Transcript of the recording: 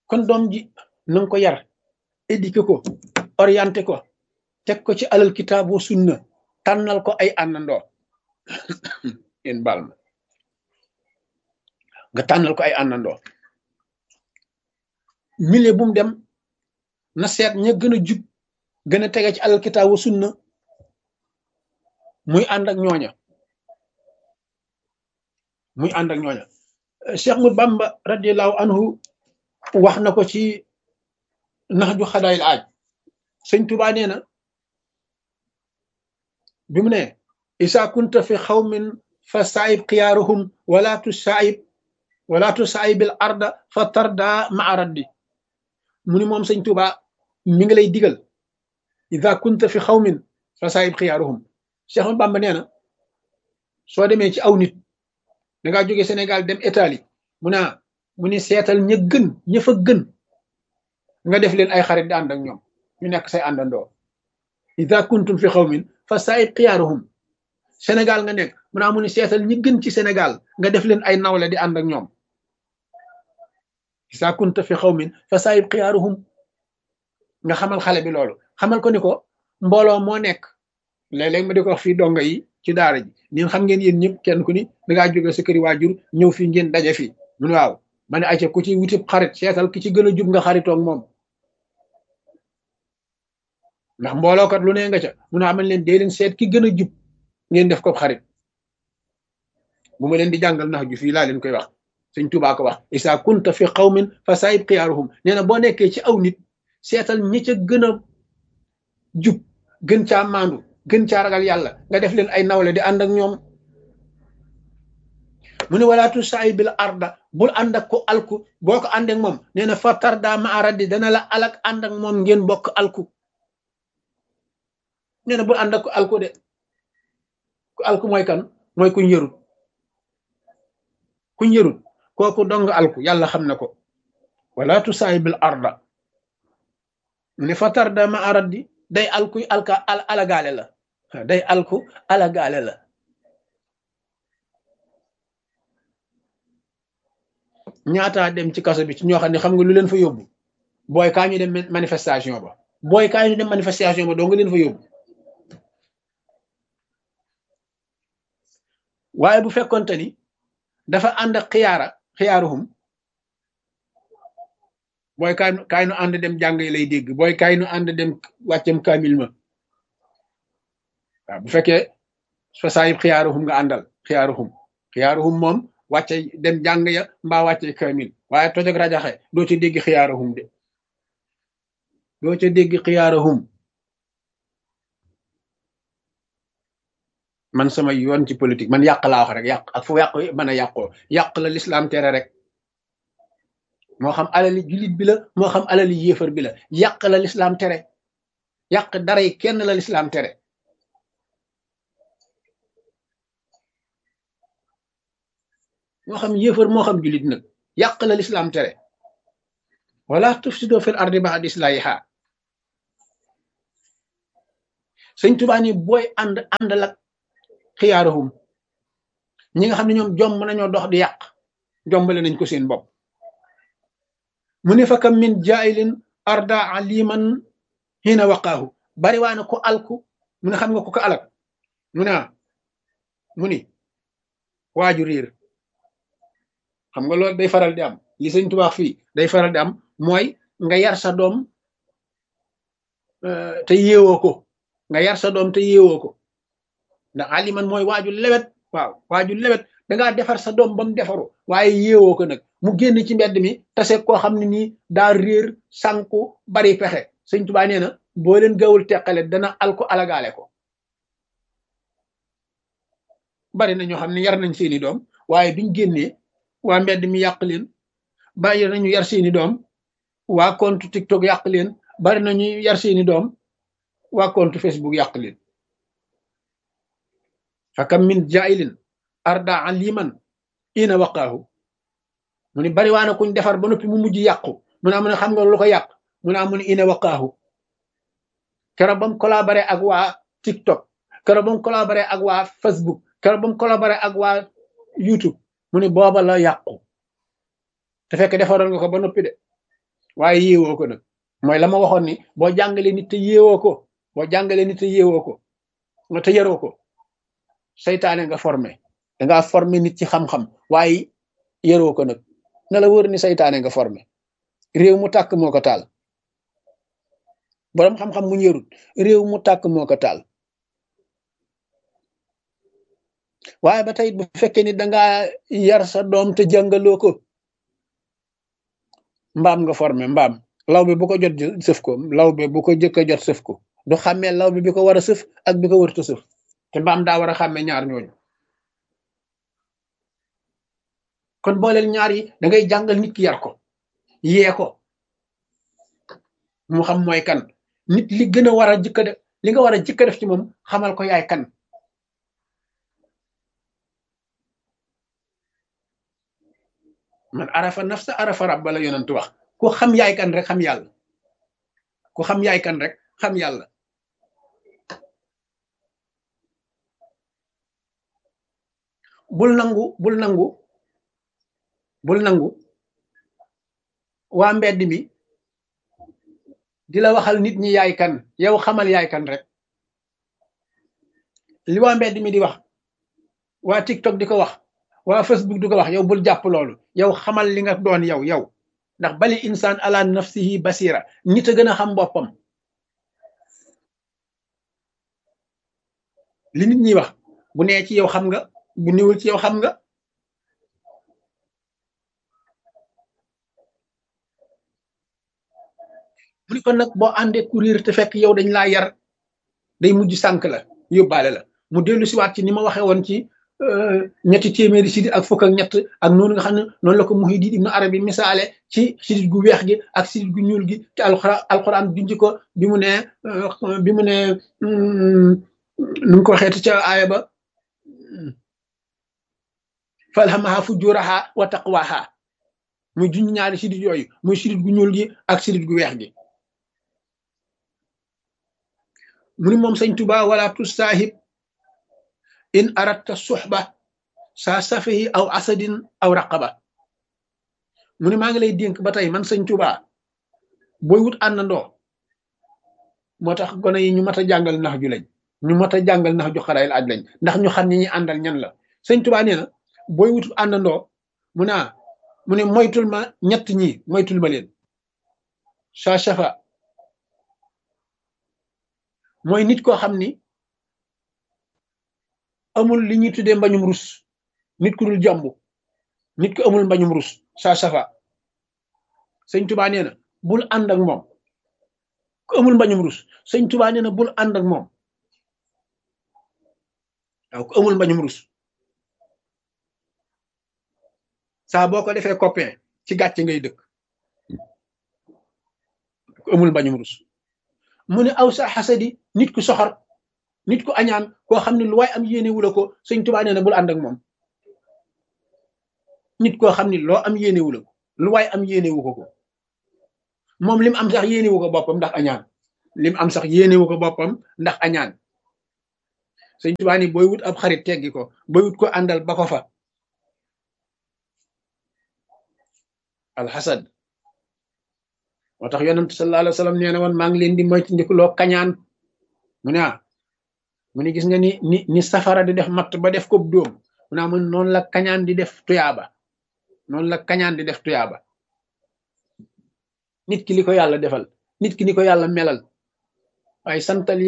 kon doom ji na nga ko yar éduqué ko orienté ko teg ko ci alal kitaab wa sunna tànnal ko ay àndandoo yéen baal ma nga tànnal ko ay àndandoo milieu bu mu dem na seet ña gën a jub gën a tege ci alal kitaab wa sunna muy ànd ak ñooña muy ànd ak ñooña Cheikh Ahmad Bamba radiallahu anhu wax na ko ci nax ju xadaayil aaj sëñ Tuubaa nee na bi mu ne isa kunta fi xawmin fa saayib xiyaaruhum wala tu saayib wala tu saayibil arda fa tarda maa raddi mu ni moom sëñ Tuubaa mi ngi lay digal isa kunta fi xawmin fa saayib xiyaaruhum Cheikh Ahmad Bamba nee na soo demee ci aw nit da ngaa jóge Sénégal dem Italie mu naa mu ni seetal ña gën ña fa gën nga def leen ay xarit di ànd ak ñoom ñu nekk say àndandoo ida kuntum fi xawmin fa saayib xiyaaruhum Sénégal nga nekk mu naa mu ni seetal ñi gën ci Sénégal nga def leen ay nawle di ànd ak ñoom ida kunta fi xawmin fa saayib xiyaaruhum nga xamal xale bi loolu xamal ko ni ko mbooloo moo nekk léeg-léeg ma di ko wax fii donga yi ci daara ji ñun xam ngeen yéen ñëpp kenn ku ni da ngaa jóge sa këri waajur ñëw fii ngeen daje fii mun waaw ma ne ayca ku ci wutib xarit seetal ki ci gën a jub nga xaritoog moom ndax mboolookat lu ne nga ca mun a amal leen dee leen seet ki gën a jub ngeen def ko xarit bu ma leen di jàngal nax ju fii laa leen koy wax sëñ Tuubaa ko wax isa kunta fi qawmin fa saayib xiyaaruhum nee na boo nekkee ci aw nit seetal ñi ca gën a jub gën caa maandu gën caa ragal yàlla nga def leen ay nawle di ànd ak ñoom mu ne walaatu saay bil arda bul ànd ak ko alku boo ko ànd ak moom nee na fa tarda ma aradi dana la alak ànd ak moom ngeen bokk alku nee na bul ànd ak ko alku de ku alku mooy kan mooy kuñ yërut kuñ yërut kooku dong alku yàlla xam na ko walaatu saay bil arda mu ne fa tarda ma aradi day alku alka alagaale la day alku alagaale la ñaataa dem ci kaso bi ci ñoo xam ne xam nga lu leen fa yóbbu booy kaa ñu dem manifestation ba booy kaa ñu dem manifestation ba doo nga leen fa yóbbu waaye bu fekkonte ni dafa ànd ak xiyaara xiyaaruhum booy kaay kaay nu ànd dem jàng lay dégg booy kaay nu ànd dem wàccam kaamil ma waaw bu fekkee fa saayib xiyaaruhum nga àndal xiyaaruhum xiyaaruhum moom wàcce dem jàng ya mbaa wàcce kaamil waaye toj ak rajaxe doo ca dégg xiyaaruhum de doo ca dégg xiyaaruhum man sama yoon ci politique man yàq laa wax rek yàq ak fu yàq mën a yàqoo yàq la lislaam tere rek moo xam alali jullit bi la moo xam alali yéefar bi la yàq la lislaam tere yàq dara yi kenn la lislaam tere moo xam yéefar moo xam jullit nag yàq la lislaam tere wala tufsido fil ardi ba'da islahiha sëñ Tuubaa ni booy ànd ànd lak xiyaaruhum ñi nga xam ne ñoom jomb nañoo dox di yàq jombale nañ ko seen bopp mu ne fa kam min jaayilin arda aliman hina waqaahu bari waa na ko alku mu ne xam nga ko ko alak mu ne mu ni waaju riir xam nga loolu day faral di am li sëñ Tuubaa fii day faral di am mooy nga yar sa doom te yeewoo ko nga yar sa doom te yeewoo ko ndax aliman mooy waaju lewet waaw waaju lewet dangaa defar sa doom ba mu defaru waaye yeewoo ko nag mu génn ci mbedd mi tase koo xam ne nii daa réer sànku bari pexe sëñ Tuubaa nee na boo leen gawul teqale dana alko alagaale ko bari na ñoo xam ne yar nañ seeni doom waaye biñ génnee waa mbedd mi yàq leen bari nañu yar seeni doom waa compte TikTok yàq leen bari nañu yar seeni doom waa compte Facebook yàq leen fakam min jailin arda aliman ina waqaahu mu ni bari waana kuñ defar ba noppi mu mujj yàqu mu naa mu ne xam nga lu ko yàq mu naa mu ne ina waqaahu keroog ba mu collaboré ak waa TikTok keroog ba mu collaboré ak waa Facebook keroog ba mu collaboré ak waa YouTube mu ne booba la yàqu te fekk defaroon nga ko ba noppi de waaye yéewoo ko nag mooy la ma waxoon ni boo jàngalee nit te yéewoo ko boo jàngalee nit te yéewoo ko nga te yaroo ko seytaane nga formé dangaa formé nit ci xam-xam waaye yaroo ko nag na la wër ni seytaane nga formé réew mu tàkk moo ko taal boroom xam-xam mu yarut réew mu tàkk moo ko taal waaye ba tey bu fekkee ni dangaa yar sa doom te jàngaloo ko mbaam nga formé mbaam law bi bu ko jot sëf ko law bi bu ko jëkk a jot sëf ko du xàmmee law bi bi ko war a sëf ak bi ko wërta sëf te mbaam daa war a xàmmee ñaar ñooñu kon booleel ñaar yi da ngay jàngal nit ki yar ko yee ko mu xam mooy kan nit li gën a war a jëkk a def li nga war a jëkk a def ci moom xamal ko yaay kan man arafa nafsa arafa rabba la yonent wax ku xam yaay kan rek xam yàlla ku xam yaay kan rek xam yàlla bul nangu bul nangu bul nangu waa mbedd mi di la waxal nit ñi yaay kan yow xamal yaay kan rek li waa mbedd mi di wax waa TikTok di ko wax waa Facebook di ko wax yow bul jàpp loolu yow xamal li nga doon yow yow ndax bali insaan ala nafsihi basira nit a gën a xam boppam li nit ñi wax bu nee ci yow xam nga bu niwul ci yow xam nga mu ni kon nag boo àndee courir te fekk yow dañ laa yar day mujj sànk la yóbbaale la mu dellu siwaat ci ni ma waxee woon ci ñetti téeméeri sidit ak fukk ak ñett ak noonu nga xam ne noonu la ko Muhyiddin Ibn Arabi misaale ci sidit gu weex gi ak sidit gu ñuul gi te alxuraan alxuraan junj ko bi mu ne bi mu ne nu mu ko waxeeti ca aaya ba falhamaha fujuraha wa taqwaha muy junj ñaari sidit yooyu muy sidit gu ñuul gi ak sidit gu weex gi mu ni moom sëñ Tuba wala tusaahib in aratta suxba saa safihi aw asadin aw raqaba mu ne maa ngi lay dénk ba tey man sëñ Tuba booy wut àndandoo moo tax gone yi ñu mat a jàngal nax ju lañ ñu mat a jàngal nax ju xarayil aj lañ ndax ñu xam ni ñi àndal ñan la sëñ Tuba nee na booy wut àndandoo mu ne mu ne moytul ma ñett ñi moytul ma leen saa safa mooy nit koo xam ni amul li ñuy tuddee mbañum rus nit ku dul jomb nit ku amul mbañum rus saa safa sëñ tubaa nee na bul ànd ak moom ku amul mbañum rus sëñ tubaa nee na bul ànd ak moom waaw ku amul mbañum rus saa boo ko defee copain ci gàcce ngay dëkk ku amul mbañum rus mu ne aw sa xasadi nit ku soxor nit ku añaan koo xam ne lu waay am yéene wula ko sëñ tubaa nee na bul ànd ak moom nit koo xam ne loo am yéene wula ko lu waay am yéene wu ko ko moom lim am sax yéene wu ko boppam ndax añaan lim am sax yéene wu ko boppam ndax añaan sëñ tubaa ni booy wut ab xarit teggi ko booy wut ko àndal ba ko fa alxasad moo tax yonent sallallahu alayhi wa sallam nee na woon maa ngi leen di moytandiku loo kañaan mu ne ah mu ne gis nga ni ni ni safara di def matt ba def ko dóom mu ne mun noonu la kañaan di def tuyaaba noonu la kañaan di def tuyaaba nit ki li ko yàlla defal nit ki ni ko yàlla melal waaye santal